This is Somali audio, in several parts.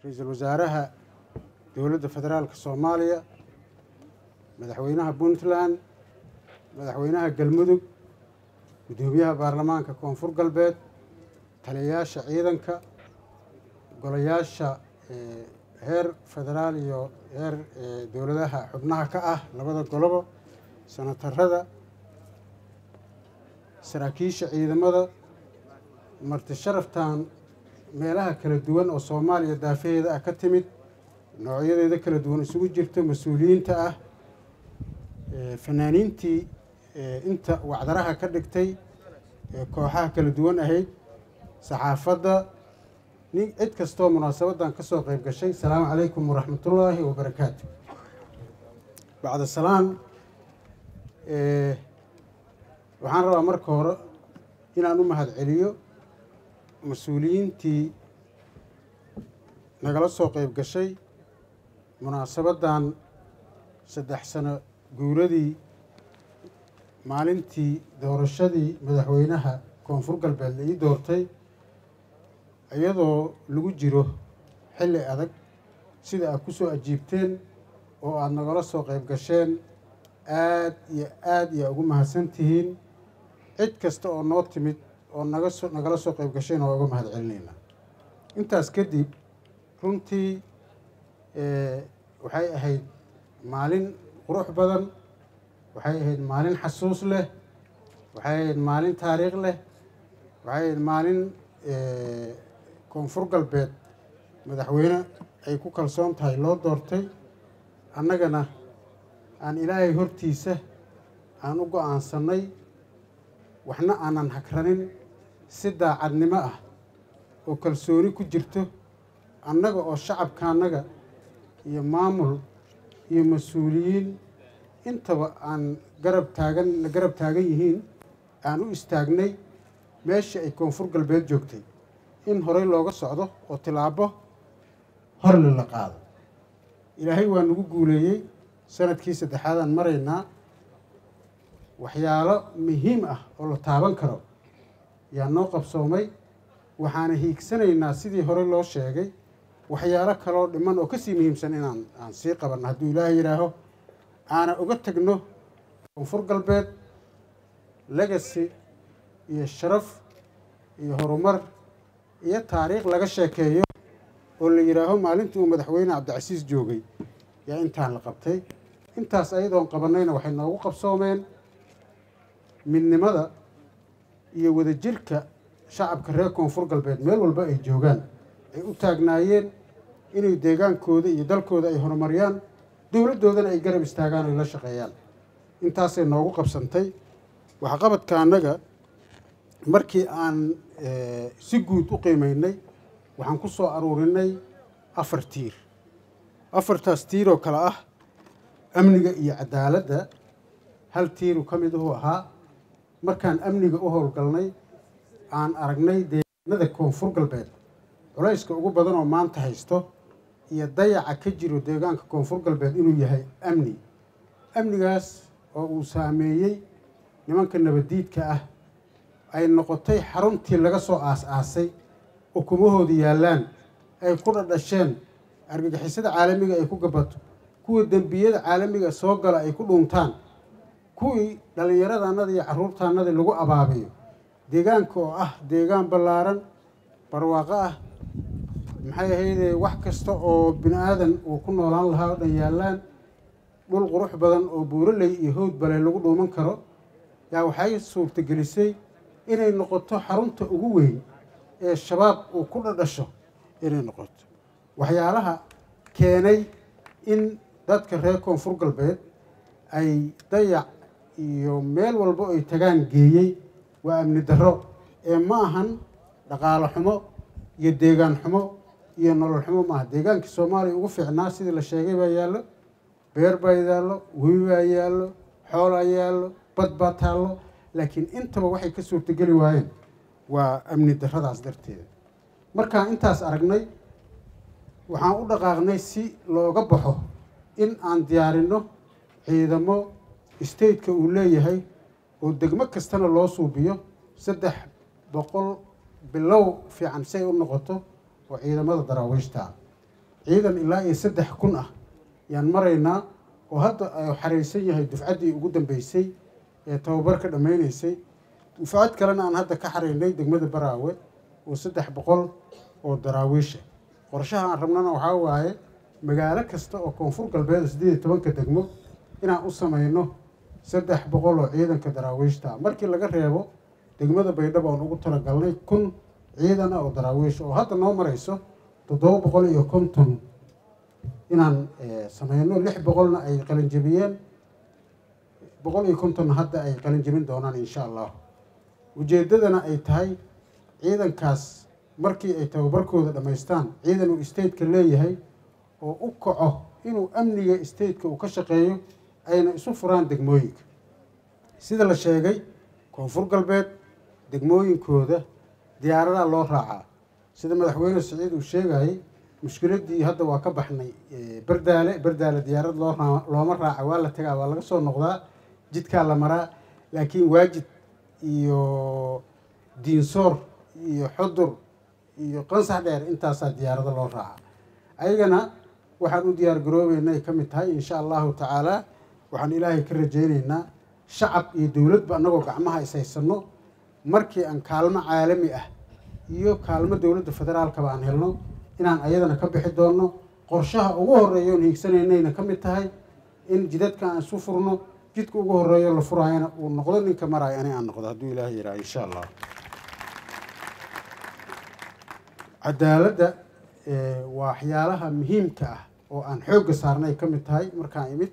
ra-iisul wasaaraha dowladda federaalka soomaaliya madaxweynaha puntland madaxweynaha galmudug guddoomiyaha baarlamaanka koonfur galbeed taliyayaasha ciidanka golayaasha heer federaal iyo heer dowladaha xubnaha ka ah labada golobo sanatarada saraakiisha ciidamada marti sharaftan meelaha kala duwan oo soomaaliya daafaheeda ah ka timid noocyadeeda kala duwan isugu jirto mas-uuliyiinta ah fanaaniintii inta wacdaraha ka dhigtay kooxaha kala duwan ahayd saxaafadda nin cid kastoo munaasabadan ka soo qayb gashay asalaamu calaykum waraxmatullaahi wabarakaatu bacda salaan waxaan rabaa marka hore inaan u mahad celiyo mas-uuliyiintii nagala soo qayb gashay munaasabaddan saddex sano guuradii maalintii doorashadii madaxweynaha koonfur galbeed la ii doortay iyadoo lagu jiro xilli adag sida aad ku soo ajiibteen oo aada nagala soo qayb gasheen aad iyo aad iyo ugu mahadsan tihiin cid kasta oo noo timid oo naga so nagala soo qayb gashayna waa uga mahad celinaynaa intaas kadib runtii waxay ahayd maalin qurux badan waxay ahayd maalin xasuus leh waxay ahayd maalin taariikh leh waxay ahayd maalin koonfur galbeed madaxweyne ay ku kalsoon tahay loo doortay annagana aan ilaahay hortiisa aan u go-aansanay waxna aanan hagranin si daacadnimo ah oo kalsooni ku jirto annaga oo shacabka annaga iyo maamul iyo mas-uuliyiin intaba aan garab taagan garab taagan yihiin aan u istaagnay meeshii ay koonfur galbeed joogtay in horey looga socdo oo tilaabo horle la qaado ilaahay waa nagu guuleeyey sanadkii saddexaadaan maraynaa waxyaalo muhiim ah oo la taaban karo yaa noo qabsoomay waxaana hiigsanaynaa sidii hore loo sheegay waxyaalo kaloo dhiman oo kasii muhiimsan inaan aan sii qabanno hadduu ilaahay yidhaaho aana uga tegno koonfur galbeed legacy iyo sharaf iyo horumar iyo taariikh laga sheekeeyo oo la yidhaaho maalintii uu madaxweyne cabdicasiis joogay yaa intaan la qabtay intaas ayadoon qabannayna waxay noogu qabsoomeen midnimada iyo wadajirka shacabka reer koonfur galbeed meel walba ay joogaan ay u taagnaayeen inay deegaankooda iyo dalkooda ay horumariyaan dowladdoodana ay garab istaagaan oy la shaqeeyaan intaasay noogu qabsantay waxqabadka annaga markii aan si guud u qiimaynay waxaan ku soo aruurinay afar tiir afartaas tiir oo kale ah amniga iyo cadaaladda hal tiiru ka mid uhuu ahaa markaan amniga u howlgalnay aan aragnay deegaanada koonfur galbeed culayska ugu badan oo maanta haysto iyo dayaca ka jiro deegaanka koonfur galbeed inuu yahay amni amnigaas oo uu saameeyey nimanka nabaddiidka ah ay noqotay xaruntii laga soo aas-aasay ukumahooda yaallaan ay ku dhadhasheen argagixisada caalamiga ay ku gabato kuwa dembiyada caalamiga soo gala ay ku dhuuntaan kuwii dhallinyaradaannada iyo carruurtaannadii lagu abaabiyo deegaanka oo ah deegaan ballaaran barwaaqo ah maxay ahaydee wax kasta oo bini aadan uu ku noolaan lahaa oo dhan yaallaan dhul qurux badan oo buuraley iyo howd bale lagu dhuuman karo yaa waxay suurtagelisay inay noqoto xarunta ugu weyn ee shabaab uu ku dhadhasho inay noqoto waxyaalaha keenay in dadka reer koonfur galbeed ay dayac iyo meel walbo ay tagaan geeyey waa amni darro ee ma ahan dhaqaalo xumo iyo deegaan xumo iyo nolol xumo maaha deegaankii soomaaliya ugu fiicnaa sidii la sheegay baa yaallo beer baa yaallo webi baa yaallo xoolaa yaallo bad baa taallo laakiin intaba waxay ka suurtogeli waayeen waa amni darradaas darteeda markaan intaas aragnay waxaan u dhaqaaqnay si looga baxo in aan diyaarinno ciidamo stateka uu leeyahay oo degmo kastana loo suubiyo saddex boqol bilow fiican si ay u noqoto oo ciidamada daraawiishta ciidan ilaa iyo saddex kun ah yaan maraynaa oo hadda ay xaraysan yahay dufcaddii ugu dambeysay ee tababarka dhammaynaysay dufcad kalena aan hadda ka xaraynay degmada baraawe oo saddex boqol oo daraawiisha qorshaha aan rabnana waxaa waaye magaalo kasta oo koonfur galbeed siddeed iyo tobanka degmo inaan u samayno saddex boqol oo ciidanka daraawiishta markii laga reebo degmada baydhabo aan ugu talagalnay kun ciidan ah oo daraawiish oo hadda noo marayso toddoba boqol iyo konton inaan sameyno lix boqolna ay qalinjabiyeen boqol iyo kontonna hadda ay qalinjabin doonaan insha allah ujeeddadana ay tahay ciidankaas markii ay tababarkooda dhammaystaan ciidan uu stateka leeyahay oo u kaco inuu amniga stateka uu ka shaqeeyo ayna isu furaan degmooyinka sida la sheegay koonfur galbeed degmooyinkooda diyaaradaa loo raacaa sida madaxweyne siciid uu sheegayay mushkiladdii hadda waa ka baxnay berdaale berdaale diyaarad loo looma raaca waa la tagaa waa laga soo noqdaa jidkaa la maraa laakiin waajid iyo diinsoor iyo xudur iyo qansax dheer intaasaa diyaarado loo raaca ayagana waxaan u diyaar garoobeynaa ay ka mid tahay insha allahu tacaala waxaan ilaahay ka rajaynaynaa shacab iyo dowladba annagoo gacmaha ishaysano markii aan kaalmo caalami ah iyo kaalmo dowladda federaalkaba aan helno inaan ayadana ka bixi doonno qorshaha ugu horeeya oon hiigsanaynayna ka mid tahay in jidadka aan isu furno jidka ugu horeeyo la furaayana uu noqdo ninka maraayo ani aan noqdo hadduu ilaahay yidhaha insha allah cadaaladda waa waxyaalaha muhiimka ah oo aan xoogga saarnay ka mid tahay markaan imid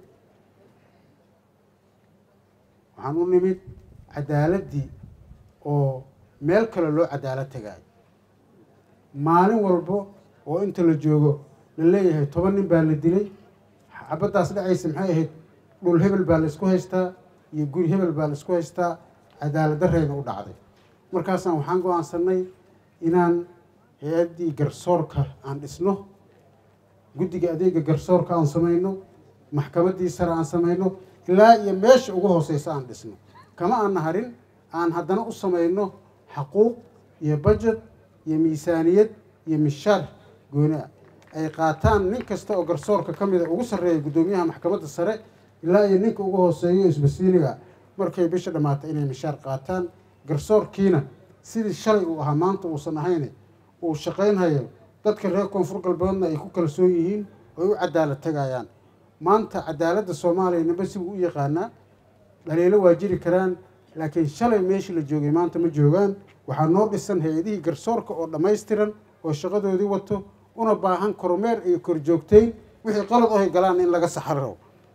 waxaan u nimid cadaaladdii oo meel kale loo cadaalad tagaayo maalin walbo oo inta la joogo la leeyahay toban nin baa la dilay xabaddaas dhacaysa maxay ahayd dhul hebel baa la isku haystaa iyo guri hebel baa la isku haystaa cadaalad darreyna u dhacday markaasaan waxaan go-aansanay inaan hay-addii garsoorka aan dhisno guddiga adeega garsoorka aan samayno maxkamaddii sare aan samayno ilaa iyo meesha ugu hooseysa aan dhisno kama aan naharin aan haddana u samayno xaquuq iyo bajet iyo miisaaniyad iyo mishaar gooni ah ay qaataan nin kasta oo garsoorka ka mida ugu sarreeya guddoomiyaha maxkamadda sare ilaa iyo ninka ugu hooseeyo isbasiiniga markay bisha dhammaatay inay mishaar qaataan garsoorkiina sidii shalay uu ahaa maanta uusan ahayne uu shaqaynhayo dadka reer koonfur galbeedna ay ku kalsoon yihiin oy u cadaalad tagayaan maanta cadaaladda soomaaliya nimba sibuu u yaqaanaa dhaliilo waa jiri karaan laakiin shalay meeshii la joogay maanta ma joogaan waxaa noo dhisan hay-adihii garsoorka oo dhammaystiran oo shaqadoodii wato una baahan kormeer iyo korjoogteyn wixii qalad ohay galaan in laga saxaro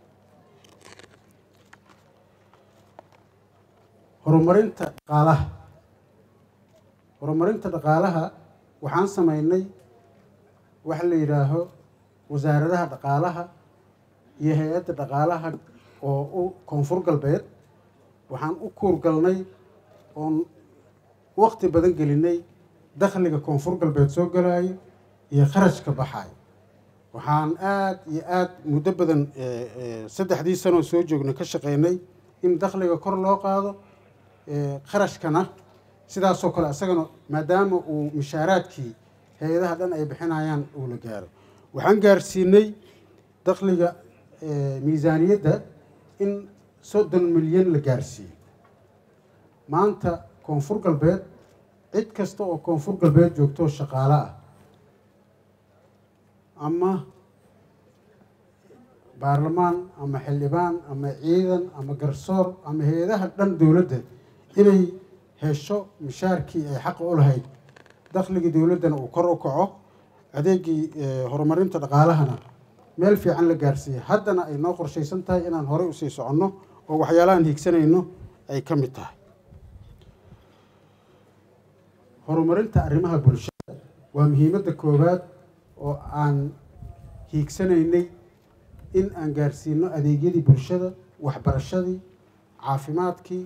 horumarinta dhaqaalaha horumarinta dhaqaalaha waxaan samaynay waxa la yidhaaho wasaaradaha dhaqaalaha iyo hay-adda dhaqaalaha oo u koonfur galbeed waxaan u kuurgalnay oon waqti badan gelinay dakhliga koonfur galbeed soo galaayo iyo kharashka baxaayo waxaan aada iyo aada muddo badan saddexdii sanoo soo joogna ka shaqeynay in dakhliga kor loo qaado kharashkana sidaasoo kale isagana maadaama uu mishaaraadkii hay-adaha dhan ay bixinayaan uu la gaaro waxaan gaarsiinay dakhliga miisaaniyadda in soddon milyan la gaarsiiyey maanta koonfur galbeed cid kasta oo koonfur galbeed joogto shaqaale ah ama baarlamaan ama xildhibaan ama ciidan ama garsoor ama hay-adaha dhan dowladda inay hesho mishaarkii ay xaqa u lahayd dakhligii dowladdana uu kor u kaco adeegii horumarinta dhaqaalahana meel fiican la gaarsiiyey haddana ay noo qorshaysan tahay inaan horey usii soconno oo waxyaalahaan hiigsanayno ay ka mid tahay horumarinta arrimaha bulshada waa muhiimadda koowaad oo aan hiigsanaynay in aan gaarsiino adeegyadii bulshada waxbarashadii caafimaadkii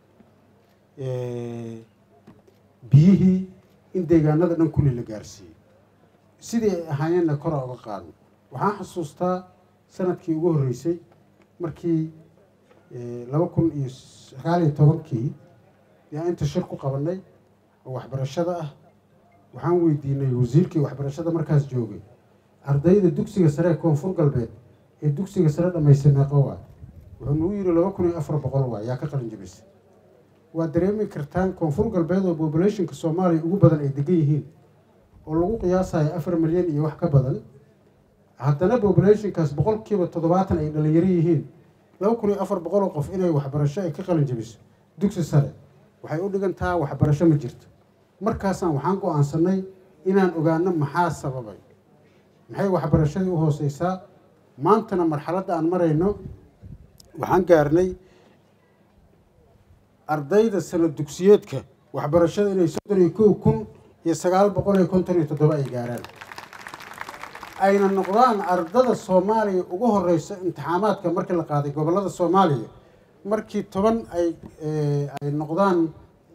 biyihii in deegaanada dhan kulli la gaarsiiyey sidii ay ahaayeenna kora oga qaadno waxaan xasuustaa sanadkii ugu horreysay markii laba kun iyo sagaal iyo tobankii yaa inta shir ku qabanay oo waxbarashada ah waxaan weydiinay wasiirkii waxbarashada markaas joogay ardayda dugsiga sare ee koonfur galbeed ee dugsiga sare dhamaystay meeqo waay wuxuu nagu yidhi laba kun iyo afar boqol waay yaa ka qalin jabisay waa dareemi kartaan koonfur galbeed oo populationka soomaaliya ugu badan ay degan yihiin oo lagu qiyaasayo afar milyan iyo wax ka badan haddana populationkaas boqolkiiba toddobaatan ay dhalinyaro yihiin laba kun iyo afar boqol oo qof inay waxbarasho ay ka qalin jabiso dugsi sare waxay u dhigantaa waxbarasho ma jirto markaasaan waxaan go-aansanay inaan ogaano maxaa sababay maxay waxbarashadii u hooseysaa maantana marxaladda aan marayno waxaan gaarnay ardayda sano dugsiyeedka waxbarashada inay soddon iyo kow kun iyo sagaal boqol iyo konton iyo toddoba ay gaaraan ayna noqdaan ardada soomaaliya ugu horeysa imtixaamaadka markii la qaaday gobollada soomaaliya markii toban ay ay noqdaan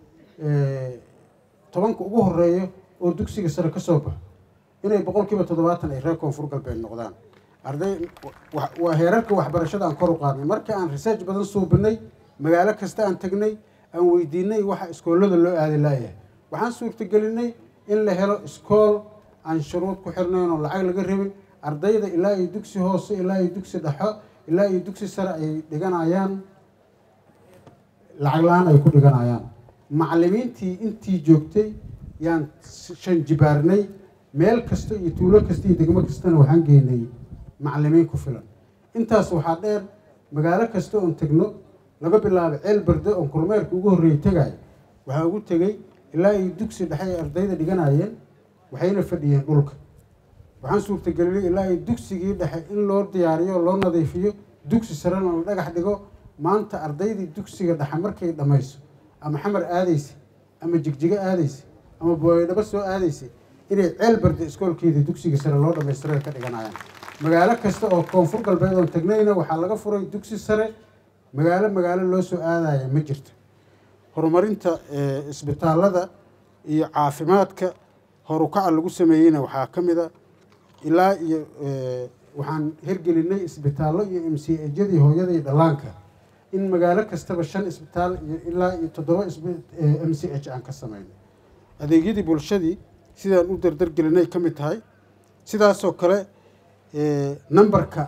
tobanka ugu horeeya oo dugsiga sare ka soo baxo inay boqolkiiba toddobaatan ay reer koonfur galbeed noqdaan arday waa heerarka waxbarashada aan kor u qaadnay markii aan research badan suubinay magaalo kasta aan tegnay aan weydiinay waxa iskoolada loo aadi laayahay waxaan suurtagelinay in la helo iskool aan shuruud ku xirnayn oo lacag laga rabin ardayda ilaa iyo dugsi hoose ilaa iyo dugsi dhexo ilaa iyo dugsi sare ay dhiganayaan lacag la-aan ay ku dhiganayaan macallimiintii intii joogtay yaan shan jibaarnay meel kasta iyo tuulo kasta iyo degmo kastana waxaan geynay macallimiin ku filan intaas waxaa dheer magaalo kasta oon tegno laga bilaabo ceel berde oon kormeerka ugu horreeyey tegayo waxaa ugu tegey ilaa iyo dugsi dhexe ay ardayda dhiganayeen waxayna fadhiyeen dhulka waxaan suurtagelinay ilaa iyo dugsigii dhexe in loo diyaariyo loo nadiifiyo dugsi sarena la dhagax dhigo maanta ardaydii dugsiga dhexe markay dhammayso ama xamar aadaysa ama jigjigo aadaysa ama booydhabo soo aadaysa inay ceel barda iskoolkeedii dugsiga sare loo dhammaystira ka dhiganayaan magaalo kasta oo koonfur galbeed oon tagnayna waxaa laga furay dugsi sare magaalo magaalo loo soo aadaya ma jirto horumarinta isbitaalada iyo caafimaadka horukaca lagu sameeyeyna waxaa ka mid a ilaa iyo waxaan hirgelinay isbitaallo iyo m c ejadii hooyada iyo dhallaanka in magaalo kastaba shan isbitaal iyo ilaa iyo toddoba m c h aan ka samayno adeegyadii bulshadii sidaan u dardargelinay ka mid tahay sidaasoo kale numberka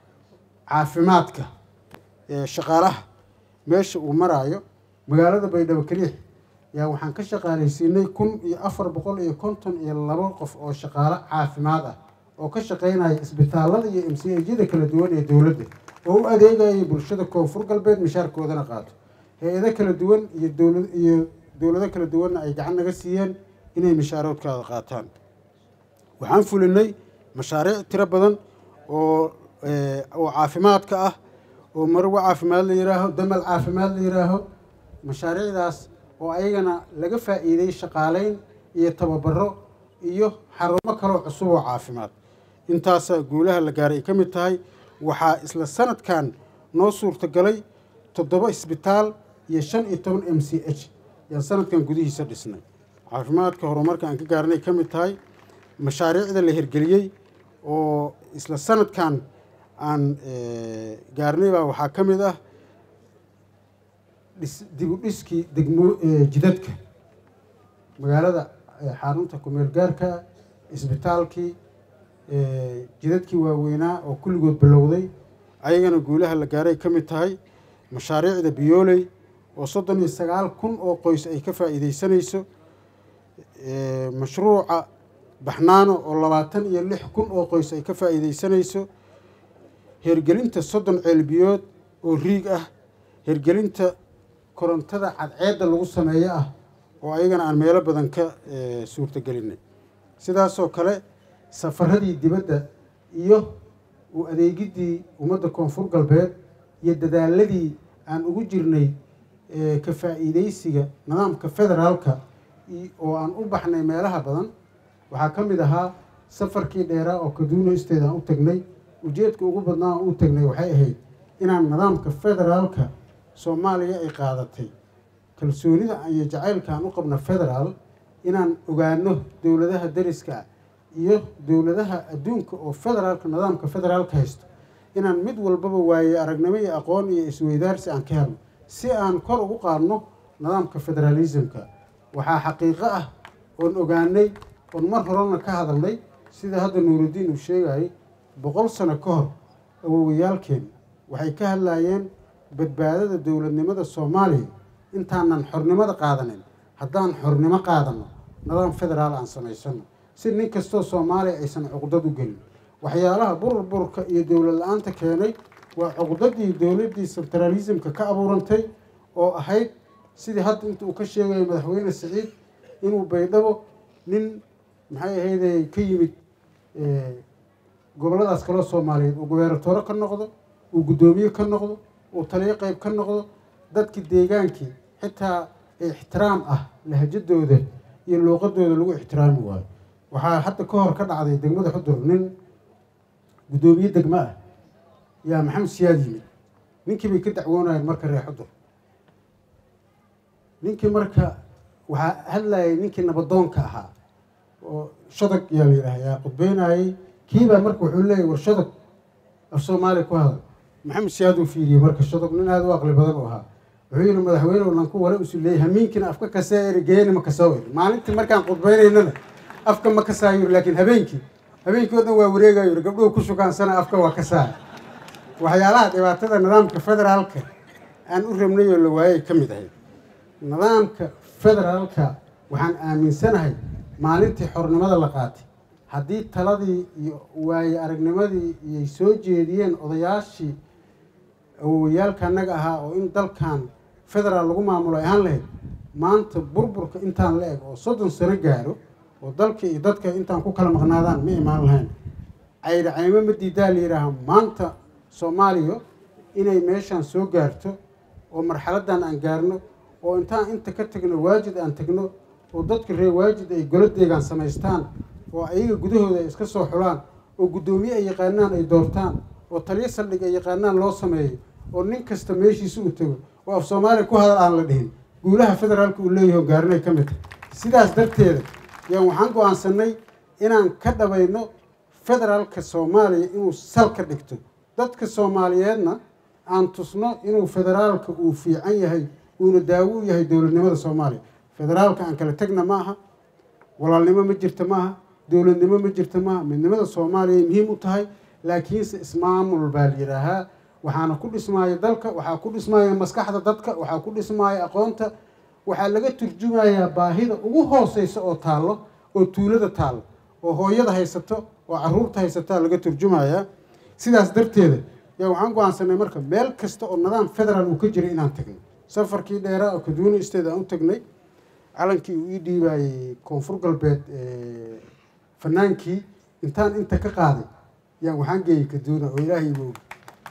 caafimaadka shaqaalaha meesha uu maraayo magaalada baydhabo keliix yaa waxaan ka shaqaalaysiinay kun iyo afar boqol iyo konton iyo labo qof oo shaqaalo caafimaad ah oo ka shaqaynaya isbitaalada iyo m c ejyada kala duwan ee dowladda oo u adeegaya bulshada koonfur galbeed mishaarkoodana qaato hay-ado kala duwan iyo dowla iyo dowlado kala duwanna ay gacan naga siiyeen inay mishaaroodkaada qaataan waxaan fulinay mashaariic tiro badan oo oo caafimaadka ah oo marwo caafimaad la yihaaho damal caafimaad la yihaaho mashaariicdaas oo ayagana laga faa'iiday shaqaaleyn iyo tababaro iyo xarumo kaloo cusub oo caafimaad intaasaa guulaha la gaaray ay ka mid tahay waxaa isla sanadkan noo suurtagalay toddoba isbitaal iyo shan iyo toban m c h yaan sanadkan gudihiisa dhisnay caafimaadka horumarka aan ka gaarnay ka mid tahay mashaariicda la hirgeliyey oo isla sanadkan aan gaarnay baa waxaa ka mid ah dhis dib u dhiskii degmo jidadka magaalada xarunta kumeel gaarka isbitaalkii jidadkii waaweynaa oo kulligood bilowday ayagana guulaha la gaaray ka mid tahay mashaariicda biyooley oo soddon iyo sagaal kun oo qoys ay ka faa'iideysanayso mashruuca baxnaano oo labaatan iyo lix kun oo qoys ay ka faa'iideysanayso hirgelinta soddon ceelbiyood oo riig ah hirgelinta korontada cadceedda lagu sameeyo ah oo ayagana aan meelo badan ka suurtagelinay sidaasoo kale safaradii dibadda iyo u adeegidii ummadda koonfur galbeed iyo dadaaladii aan ugu jirnay ka faa'iideysiga nidaamka federaalka oo aan u baxnay meelaha badan waxaa ka mid ahaa safarkii dheeraa oo kaduuno isteed aan u tagnay ujeedka ugu badnaa aan u tagnay waxay ahayd inaan nidaamka federaalka soomaaliya ay qaadatay kalsoonida iyo jacaylka aan u qabno federaal inaan ogaano dowladaha dariska iyo dowladaha adduunka oo federaalka nidaamka federaalka haysto inaan mid walbaba waaye aragnimo iyo aqoon iyo isweydaarsi aan ka helno si aan kor ugu qaadno nidaamka federaalismka waxaa xaqiiqo ah oon ogaanay oon mar horena ka hadalnay sida hadda nuurudiin uu sheegayay boqol sano ka hor awowayaalkeen waxay ka hadlayeen badbaadada dowladnimada soomaaliya intaanan xornimada qaadanin haddaan xornimo qaadano nidaam federaal aan samaysano si nin kastoo soomaaliya aysan cuqdad u gelin waxyaalaha burburka iyo dowlad la-aanta keenay waa cuqdadii dowladdii centralismka ka abuurantay oo ahayd sidii hadda inta uu ka sheegayo madaxweyne siciid inuu baydhabo nin maxay ahayday ka yimid gobolladaas kaloo soomaaliyeed uu gubeeratoore ka noqdo uu guddoomiye ka noqdo uu taliyo qeyb ka noqdo dadkii deegaankii xitaa ixtiraam ah lahjadooda iyo luuqadooda lagu ixtiraami waayo waxaa hadda ka hor ka dhacday degmada xudur nin guddoomiye degmo ah yaa maxamed siyaad yimid ninkii bay ka dacwoonayeen marka reer xudur ninkii marka waxaa hadlayay ninkii nabadoonka ahaa oo shadag yaa la yidhaah yaa qudbeynayey kiibaa marka wuxuu leeyahy war shadag af soomaaliya ku hadal maxamed siyaad uu fiiriyey marka shadag nin aada u aqli badan u ahaa wuxuu yihi madaxweyne lanku wale usu leeyay hamiinkiina afka kasee eri geeni ma kasoo eri maalintii markaan qudbeynaynana afka ma kasaa yiri laakiin habeenkii habeenkii o dhan waa wareegayo yiri gabdhuhu ku shukaansana afka waa kasaa waxyaalaha dhibaatada nidaamka federaalka aan u rabnay oo la waayay ka mid ahayd nidaamka federaalka waxaan aaminsanahay maalintii xornimada la qaatay haddii taladii iyo waaye aragnimadii iyay soo jeediyeen odayaashii awowayaalka annaga ahaa oo in dalkan federaal lagu maamulo ay ahaan lahayd maanta burburka intaan la eg oo soddon sano gaaro oo dalka iyo dadka intaan ku kala maqnaadaan ma imaan lahayn caydhacaymo ma diidaa la yidhaaha maanta soomaaliya inay meeshaan soo gaarto oo marxaladdan aan gaarno oo intaan inta ka tagno waajid aan tagno oo dadka reer waajid ay goladeegaan samaystaan oo ayaga gudahooda ay iska soo xulaan oo guddoomiye ay yaqaanaan ay doortaan oo taliyo saldhig ay yaqaanaan loo sameeyo oo nin kasta meeshiisa u tago oo af soomaaliya ku hadal aan la dhihin guulaha federaalka uu leeyahay oo gaarinay ka mid tahay sidaas darteeda yaan waxaan go-aansanay inaan ka dhabayno federaalka soomaaliya inuu salka dhigto dadka soomaaliyeedna aan tusno inuu federaalka uu fiican yahay uuna daawo u yahay dowladnimada soomaaliya federaalka aan kala tegna ma aha walaalnimo ma jirta ma aha dowladnimo ma jirta maaha midnimada soomaaliya muhiim u tahay laakiinse ismaamul baa la yidhaahaa waxaana ku dhismaaya dalka waxaa ku dhismaaya maskaxda dadka waxaa ku dhismaaya aqoonta waxaa laga turjumayaa baahida ugu hooseysa oo taallo oo tuulada taallo oo hooyada haysato oo caruurta haysataa laga turjumayaa sidaas darteeda yaa waxaan go-aansanay marka meel kasta oo nidaam federaal uu ka jiray inaan tagno safarkii dheeraa oo kaduuni state aan u tagnay calankii uu ii dhiibaayey koonfur galbeed fanaankii intaan inta ka qaaday yaan waxaan geeyey kaduuna oo ilaahay igu ogi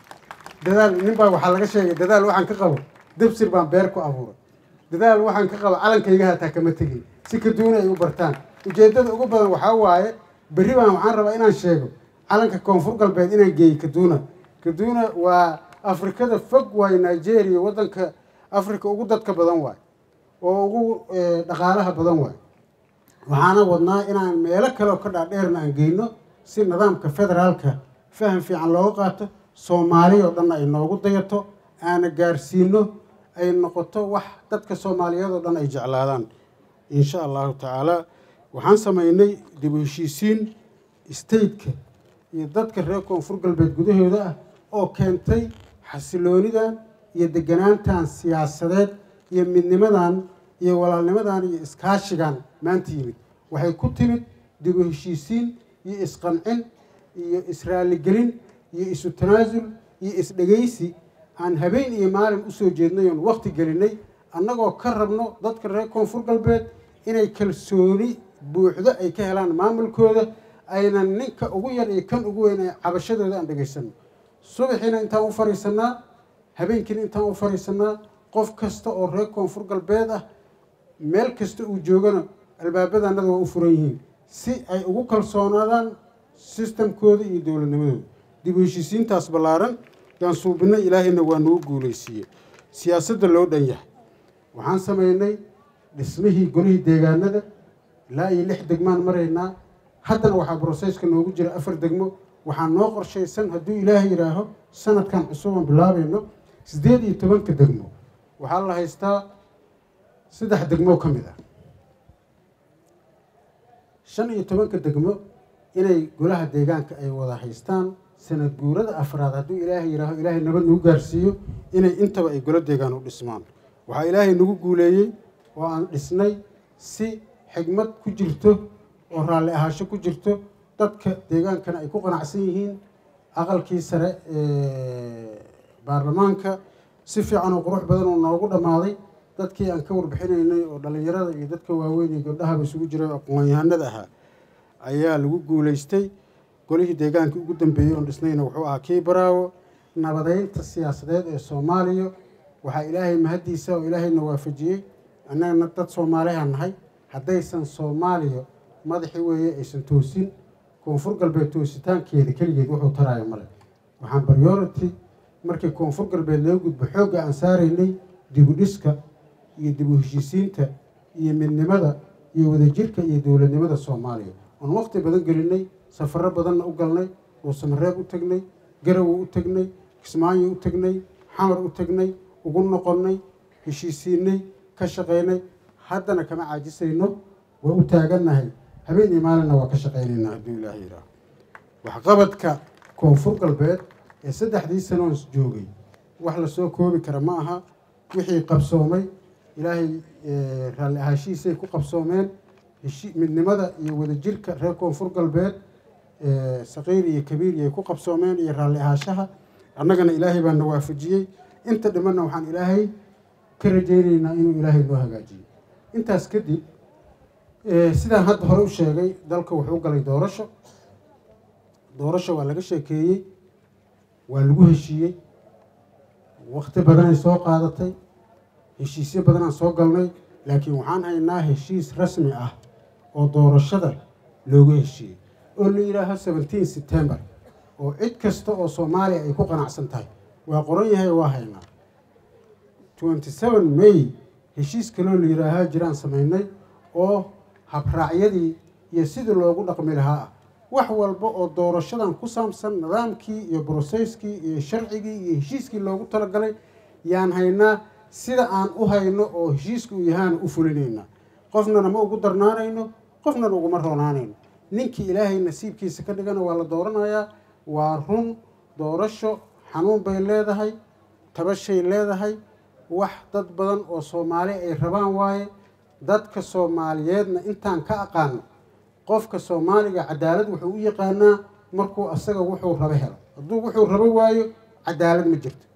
dadaal nin baa waxaa laga sheegay dadaal waxaan ka qabo dabsir baan beer ku abuuray dadaal waxaan ka qabo calankayga hataa kama tegin si kaduuna ay u bartaan ujeeddada ugu badan waxaa waaye berri baan waxaan rabaa inaan sheego calanka koonfur galbeed inaan geeyey kaduuna kaduuna waa afrikada fog waaye nigeria waddanka africa ugu dadka badan waaye oo ugu dhaqaalaha badan waaye waxaana wadnaa inaan meelo kale oo ka dhaadheerna aan geyno si nidaamka federaalka faham fiican looga qaato soomaali oo dhan ay noogu dayato aana gaarsiino ay noqoto wax dadka soomaaliyeed oo dhan ay jeclaadaan insha allahu tacaala waxaan sameynay dib u heshiisiin stateka iyo dadka reer koonfur galbeed gudahooda ah oo keentay xasiloonidan iyo deganaantan siyaasadeed iyo midnimadan iyo walaalnimadan iyo iskaashigan maanta yimid waxay ku timid dib u heshiisiin iyo isqancin iyo israaligelin iyo isu tanaasul iyo isdhegaysi aan habeen iyo maalin usoo jeednay oon wakti gelinay annagoo ka rabno dadka reer koonfur galbeed inay kalsooni buuxdo ay ka helaan maamulkooda aynan ninka ugu yar iyo kan ugu weyn ee cabashadooda aan dhegaysano subaxiina intaan u fadhiisanaa habeenkiina intaan u fadhiisanaa qof kasta oo reer koonfur galbeed ah meel kasta uu joogana albaabadanada waa u furan yihiin si ay ugu kalsoonaadaan sistamkooda iyo dowladnimadooda dib u heshiisiintaas ballaaran yaan suubinay ilaahayna waa nagu guulaysiiyey siyaasadda loo dhan yahay waxaan sameynay dhismihii golihii deegaanada ilaa iyo lix degmaan maraynaa haddana waxaa brosesska noogu jira afar degmo waxaa noo qorshaysan hadduu ilaahay yidhaaho sanadkan cusuban bilaabayno siddeed iyo tobanka degmo waxaa la haystaa saddex degmo ka mid ah shan iyo tobanka degmo inay golaha deegaanka ay wada haystaan sanad guurada afraad hadduu ilaahay yihaaho ilaahay nabad nagu gaarsiiyo inay intaba ay golo deegaan u dhismaan waxaa ilaahay nagu guuleeyey oo aan dhisnay si xigmad ku jirto oo raalli ahaasho ku jirto dadka deegaankana ay ku qanacsan yihiin aqalkii sare ee baarlamaanka si fiican oo qurux badan oo noogu dhammaaday dadkii aan ka warbixinaynay oo dhallinyarada iyo dadka waaweyn iyo gabdhahaba isugu jiray oo aqoon-yahanada ahaa ayaa lagu guulaystay golihii deegaankii ugu dambeeyey oon dhisnayna wuxuu ahaa kii baraawo nabadeynta siyaasadeed ee soomaaliya waxaa ilaahay mahaddiisa oo ilaahayna waafajiyey annagana dad soomaaliha nahay haddaysan soomaaliya madaxii weeye aysan toosin koonfur galbeed toositaankeeda keligeed wuxuu taraayo male waxaan priority markii koonfur galbeed loo gudbo xoogga aan saaraynay dibudhiska iyo dib u heshiisiinta iyo midnimada iyo wadajirka iyo dowladnimada soomaaliya oon waqti badan gelinay safaro badanna u galnay uusamareeb u tegnay garowe u tegnay kismaayo u tegnay xamar u tegnay ugu noqonnay heshiisiinay ka shaqaynay haddana kama caajisayno waa u taagannahay habeen iyo maalinna waa ka shaqaynaynaa hadduu ilaaha yidhaaho waxqabadka koonfur galbeed ee saddexdii sanoons joogay wax lasoo koobi kara ma aha wixii qabsoomay ilaahay raalli ahaashihiisay ku qabsoomeen midnimada iyo wadajirka reer koonfur galbeed saqiir iyo kabiir iyay ku qabsoomeen iyo raalli ahaashaha annagana ilaahay baa na waafajiyey inta dhimanna waxaan ilaahay ka rajaynaynaa inuu ilaahay noo hagaajiyo intaas kadib sidaan hadda hore u sheegay dalka wuxuu galay doorasho doorasho waa laga sheekeeyey waa lagu heshiiyey wakti badanay soo qaadatay heshiisyo badanaan soo galnay laakiin waxaan haynaa heshiis rasmi ah oo doorashada loogu heshiiyey oo la yidhaaho seventeen september oo cid kasta oo soomaaliya ay ku qanacsan tahay waa qoran yahay waa haynaa twenty seven may heshiis kaloo la yidhaahaa jiraan samaynay oo habraacyadii iyo sidii loogu dhaqmi lahaa ah wax walba oo doorashadan ku saabsan nidaamkii iyo broseyskii iyo sharcigii iyo heshiiskii loogu talagalay yaan haynaa sida aan u hayno oo heshiiska uu yahaana u fulinaynaa qofnana ma ugu darnaanayno qofnana uguma roonaanayno ninkii ilaahay nasiibkiisa ka dhigana waa la dooranayaa waa run doorasho xanuun bay leedahay tabashay leedahay wax dad badan oo soomaali ay rabaan waaye dadka soomaaliyeedna intaan ka aqaano qofka soomaaliga cadaalad wuxuu u yaqaanaa markuu asaga wuxuu rabo helo hadduu wuxuu rabo waayo cadaalad ma jirto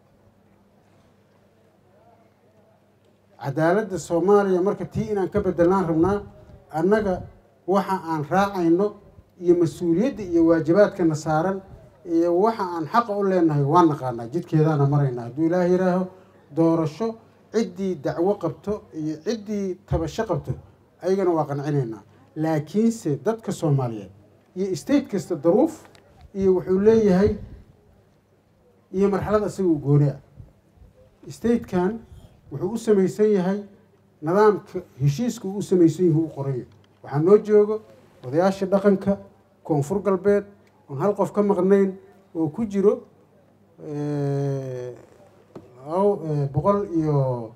cadaaladda soomaaliya marka tii inaan ka bedelaan rabnaa annaga waxa aan raacayno iyo mas-uuliyadda iyo waajibaadkana saaran iyo waxa aan xaqa u leenahay waa naqaanaa jidkeedaana maraynaa hadduu ilaah yidhaaho doorasho ciddii dacwo qabto iyo ciddii tabasho qabto ayagana waa qancinaynaa laakiinse dadka soomaaliyeed iyo state kasta daruuf iyo wuxuu leeyahay iyo marxalad isaga u gooni ah statekan wuxuu u samaysan yahay nidaamka heshiiska uu u samaysan yahi u qorayo waxaa noo joogo odayaasha dhaqanka koonfur galbeed oon hal qof ka maqnayn oo ku jiro boqol iyo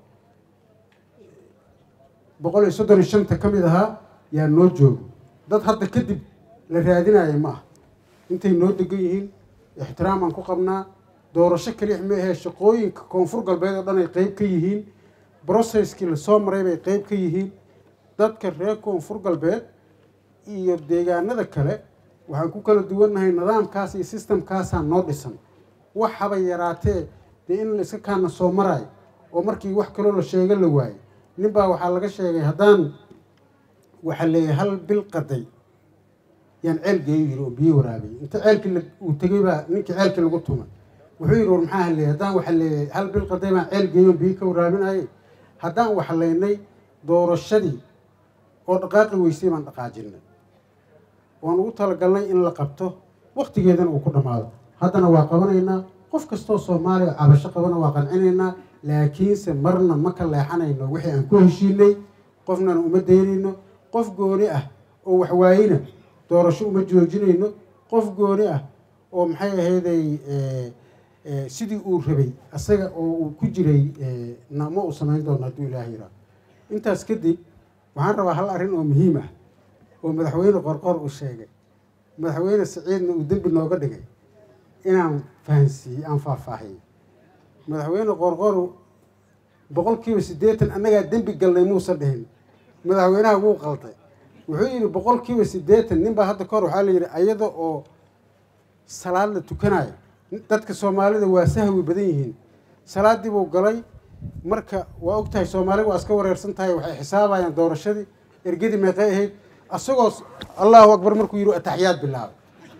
boqol iyo soddon iyo shanta ka mid ahaa yaa noo joogo dad hadda kadib la raadinaya ma ah intay noo degan yihiin ixtiraamaan ku qabnaa doorasho keliya ma ahee shaqooyinka koonfur galbeed oo dhan ay qeyb ka yihiin broceskii lasoo maray bay qeyb ka yihiin dadka reer koonfur galbeed iyo deegaanada kale waxaan ku kala duwannahay nidaamkaas iyo sistamkaasaa noo dhisan wax haba yaraatee dee in la iska kaana soo maraayo oo markii wax kaloo la sheego la waayo nin baa waxaa laga sheegay haddaan waxaa leeyahay hal bil qaday yaan ceel geeyo yiri oo biyo waraabiyey inta ceelkii uu tegey baa ninkii ceelkii lagu tumay wuxuu yidhi war maxaa haleeyay haddaan waxa leeyahay hal bil qaday baan ceel geeyo biyo ka waraabinayay haddaan waxlaynay doorashadii oo dhaqaaqi weysay baan dhaqaajinay waan ugu talagalnay in la qabto waktigeedana uu ku dhammaado haddana waa qabanaynaa qof kastoo soomaaliya cabasho qabana waa qancinaynaa laakiinse marna ma ka leexanayno wixii aan ku heshiinay qofnana uma daynayno qof gooni ah oo waxwaayina doorasho uma joojinayno qof gooni ah oo maxay ahayday sidii uu rabay asaga oo uu ku jiray nama uu samayn doono hadduu ilaah yiraa intaas kadib waxaan rabaa hal arrin oo muhiim ah oo madaxweyne qorqor uu sheegay madaxweyne siciidna uu dembi nooga dhigay inaan fahansiiyey aan faahfaahiyey madaxweyne qorqoru boqol kiiba siddeetan annagaa dembi galnay muusan dhihin madaxweynaha wuu qalday wuxuu yidhi boqol kiiba siddeetan nin baa hadda kahor waxaa la yidhi ayada oo salaad la tukanayo dadka soomaalida waa sahwi badan yihiin salaaddii buu galay marka waa og tahay soomaaliga waa iska wareersan tahay waxay xisaabayaan doorashadii ergadii meeqay ahayd asagoo allahu akbar markuu yidhi ataxiyaad bilaabay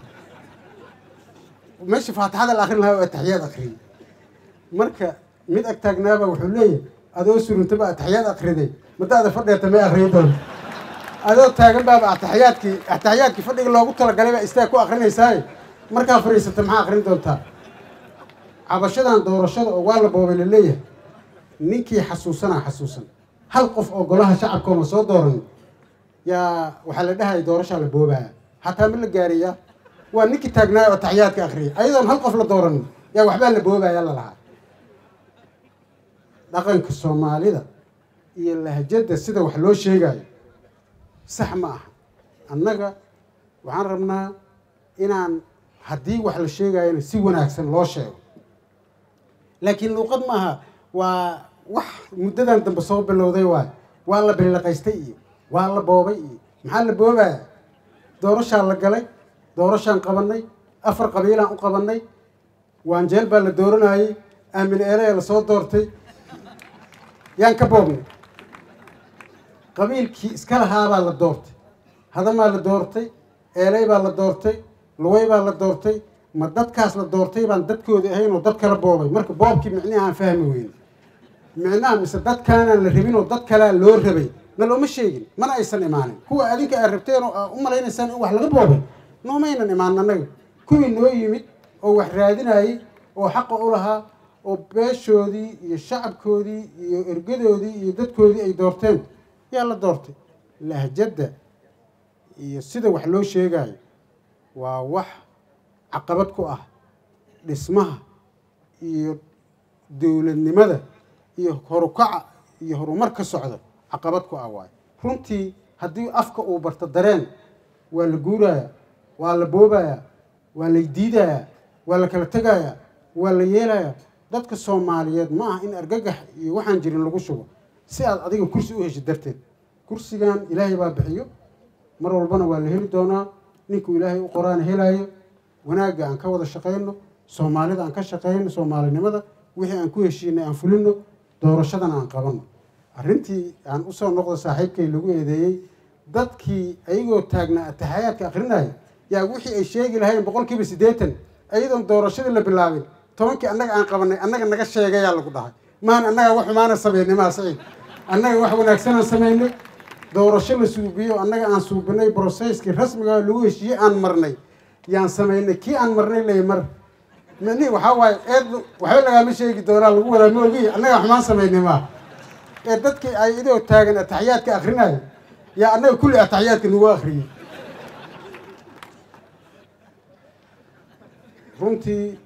meesha faatixada la akrin lahaa oo ataxiyaad akriyay marka mid ag taagnaaba wuxuu leeyahay adoo suruntaba ataxiyaad akriday madaada fadheeta may akriyi doonta adoo taagan baaba ataxiyaadkii ataxiyaadkii fadhiga loogu talagalay baa istaag ku akrinaysaay markaa fadhiisata maxaa akrin doontaa cabashadan doorashada oo waa la boobay la leeyahay ninkii xasuusanaa xasuusan hal qof oo golaha shacabkoona soo dooran yaa waxaa la dhahaya doorashaa la boobaya xataa ma la gaariyaa waa ninkii taagnaayo oo taxiyaadka akriyay ayadoon hal qof la dooranin yaa waxbaa la boobaya la lahaa dhaqanka soomaalida iyo lahjadda sida wax loo sheegayo sax ma aha annaga waxaan rabnaa inaan haddii wax la sheegayona si wanaagsan loo sheego laakiin luuqad maaha waa wax muddadan dambe soo bilowday waay waa la billiqaystay iyo waa la boobay iyo maxaa la boobaya doorashaa la galay doorashaan qabannay afar qabiilaan u qabannay waanjeel baa la dooranayey aamin eele la soo doortay yaan ka boobnay qabiilkii iska lahaabaa la doortay hadamaa la doortay eeley baa la doortay luway baa la doortay ma dadkaas la doortay baan dadkoodi ahayn oo dad kala boobay marka boobkii micnihi aan fahmi weyne micnaha mise dadkaanaan la rabin oo dad kalea loo rabay na looma sheegin mana aysan imaanin kuwa adinka aad rabteen oo aa u malaynaysaan in wax laga boobay noomaynan imaanin annaga kuwii noo yimid oo wax raadinayey oo xaqa u lahaa oo beeshoodii iyo shacabkoodii iyo ergadoodii iyo dadkoodii ay doorteen yaa la doortay lahjadda iyo sida wax loo sheegayo waa wax caqabad ku ah dhismaha iyo dowladnimada iyo horukaca iyo horumar ka socda caqabad ku ah waayo runtii haddii afka uu barto dareen waa la guurayaa waa la boobayaa waa la diidayaa waa la kala tegayaa waa la yeelayaa dadka soomaaliyeed ma aha in argagax iyo waxaan jirin lagu shubo si aad adiga kursi u heshid darteed kursigan ilaahay baa bixiyo mar walbana waa la heli doonaa ninkuu ilaahay u qoraana helaayo wanaagga aan ka wada shaqayno soomaalida aan ka shaqayno soomaalinimada wixii aan ku heshiinay aan fulino doorashadana aan qabanno arrintii aan usoo noqdo saaxiibkay lagu eedeeyey dadkii ayagoo taagnaa ataxayaadka akrinaya yaa wixii ay sheegi lahayn boqol kiiba siddeetan ayadoon doorashadii la bilaabin tobankii annaga aan qabanay annaga naga sheegayaa lagu dhahay maan annaga wax xumaana samaynay maa saciid annaga wax wanaagsanaan samaynay doorasho la suubiyo annaga aan suubinay broseskii rasmiga lagu heshiiyey aan marnay yaan samaynay kii aan marnay lay mar mani waxaa waaye eed waxba lagaama sheegi doonaa lagu wadaa ma ogi annaga xumaan samaynay maa ee dadkii ay idoo taagan ataxiyaadka akrinayo yaa annaga kulli ataxiyaadka nagu akriyey runtii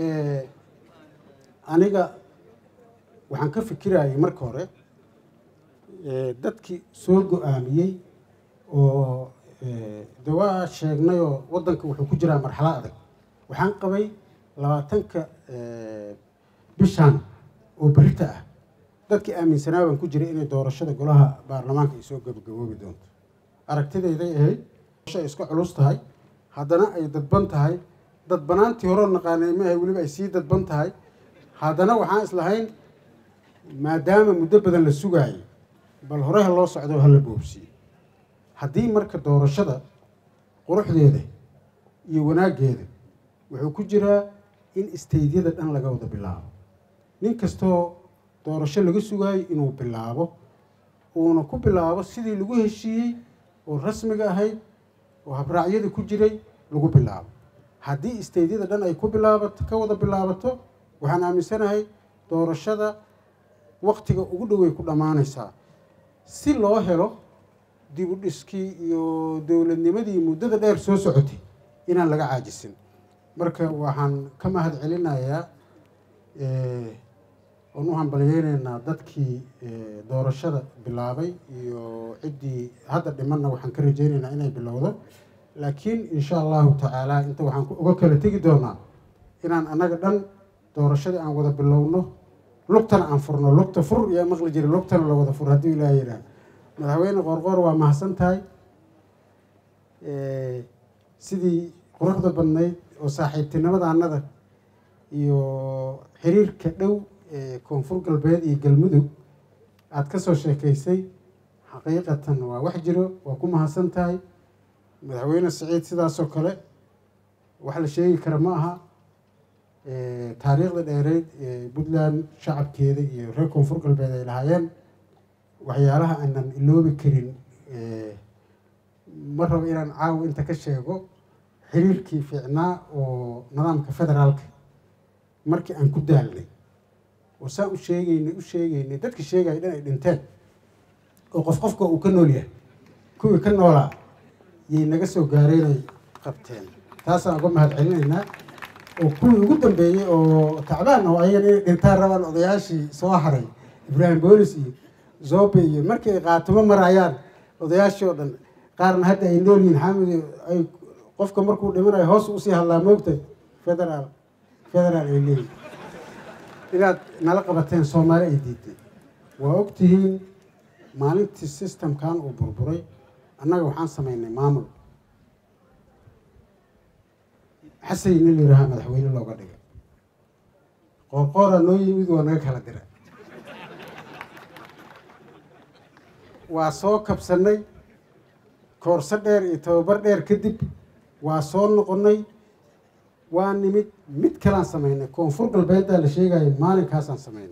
aniga waxaan ka fikirayay marka hore dadkii soo go-aamiyey oo de waa sheegnayoo waddanka wuxuu ku jiraa marxalad adag waxaan qabay labaatanka bishan oo berita ah dadkii aaminsanaa baan ku jiray inay doorashada golaha baarlamaanka ay soo gabagaboobi doonto aragtidayday ahayd ay iska culus tahay haddana ay dadban tahay dadbanaantii horeo naqaanay maahay weliba ay sii dadban tahay haddana waxaan islahayn maadaama muddo badan la sugaayay bal hore ha loo socdo ha la boobsiiyo haddii marka doorashada quruxdeeda iyo wanaaggeeda wuxuu ku jiraa in istaydyada dhan laga wada bilaabo nin kastoo doorasho laga sugaayo inuu bilaabo uuna ku bilaabo sidii lagu heshiiyey oo rasmiga ahayd oo habraacyada ku jiray lagu bilaabo haddii istaydyada dhan ay ku bilaabato ka wada bilaabato waxaan aaminsanahay doorashada waktiga ugu dhowey ku dhammaanaysaa si loo helo dib u dhiskii iyo dowladnimadii muddada dheer soo socotay inaan laga caajisin marka waxaan ka mahad celinayaa oon u hambalyeynaynaa dadkii doorashada bilaabay iyo ciddii hadda dhimanna waxaan ka rajeynaynaa inay bilowdo laakiin insha allahu tacaala inta waxaan uga kala tegi doonaa inaan annaga dhan doorashadii aan wada bilowno lugtana aan furno lugta fur yaa maqli jira lugtana la wada fur hadduu ilaah yidhaah madaxweyne qoorqoor waa mahadsan tahay sidii quruxda badnayd oo saaxiibtinimada annada iyo xiriirka dhow ee koonfur galbeed iyo galmudug aada ka soo sheekaysay xaqiiqatan waa wax jiro waa ku mahadsan tahay madaxweyne siciid sidaasoo kale wax la sheegi kara ma aha taariikhda dheereyd ee puntland shacabkeeda iyo reer koonfur galbeed ay lahaayeen waxyaalaha aanan iloobi karin ma rabo inaan caawa inta ka sheego xiriirkii fiicnaa oo nidaamka federaalka markii aan ku daalnay oo saan u sheegeynay u sheegeynay dadka sheegaya dhan ay dhinteen oo qof qofka uu ka nool yahay kuwii ka noolaa yay naga soo gaareenay qabteen taasaan uga mahad celinaynaa oo kuwii ugu dambeeyey oo tacbaan oo ayagan inay dhintaan rabaan odayaashii soo haray ibraahim boolis iyo zobe iyo markii ay qaatumo marayaan odayaashii oo dhan qaarna hadda ay nool yihiin xamid ay qofka markuu dhimanayo hoos usii hadlaa moogtay federaal federaal ay leeyihin inaad nala qabateen soomaali ay diiday waa ogtihiin maalintii systemkan uu burburay annaga waxaan samaynay maamul xasayna la yidhaahaa madaxweyne looga dhigay qoorqooraa noo yimid waa naga kala dira waa soo kabsanay koorso dheer iyo tababar dheer kadib waa soo noqonnay waa nimid mid kalaan samaynay koonfur galbeeddaa la sheegayo maalinkaasaan samaynay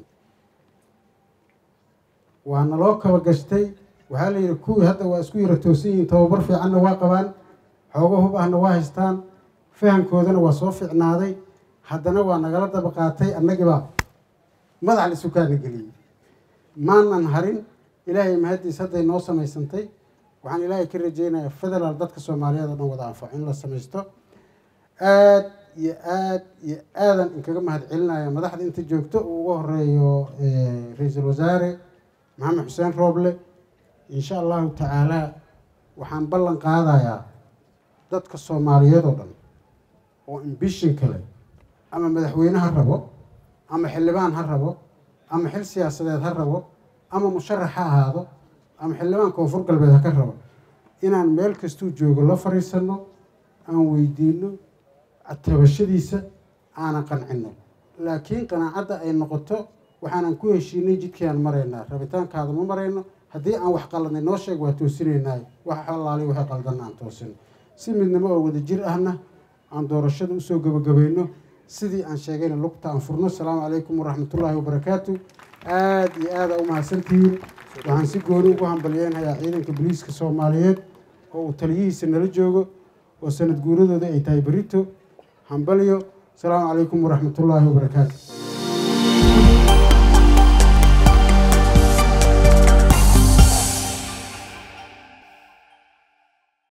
waa naloo kaba gashtay waxaa la yidhi kuwii hadda waa isku yara toosan yihiin tababar fiicanna waa qabaan xoogo hub ahna waa haystaan fahamkoodana waa soo fiicnaaday haddana waa nagala daba qaatay annagibaa madax la sukaana geliyey maanan harin ilaahay mahaddiis hadday noo samaysantay waxaan ilaahay ka rajeynayaa federaal dadka soomaaliyeed oo dhan wada anfaco in la samaysto aad iyo aad iyo aadan inkaga mahad celinaya madaxda inta joogto uu uga horeeyo ra-iisul wasaare maxamed xuseen rooble insha allahu tacaalaa waxaan ballan qaadayaa dadka soomaaliyeed oo dhan oo imbishin kale ama madaxweyne ha rabo ama xildhibaan ha rabo ama xil siyaasadeed ha rabo ama musharax ha ahaado ama xildhibaan koonfur galbeed ha ka rabo inaan meel kastuu joogo la fariisanno aan weydiino tabashadiisa aanan qancino laakiin qanaacadda ay noqoto waxaanan ku heshiinay jidkiiaan maraynaa rabitaankaada ma marayno haddii aan wax qaladnay noo sheeg waa toosinaynaa wax xalaali waxay qaldan aan toosino si midnimo oo wada jir ahna aan doorashada usoo gabagabayno sidii aan sheegayna lugta aan furno asalaamu calaykum waraxmatullaahi wabarakaatu aada iyo aada u mahadsantihiin waxaan si gooni ugu hambalyeynayaa ciidanka booliiska soomaaliyeed oo uu taliyihiisa nala joogo oo sanad guuradooda ay tahay berito hambalyo asalaamu calaykum waraxmatullaahi wabarakaatu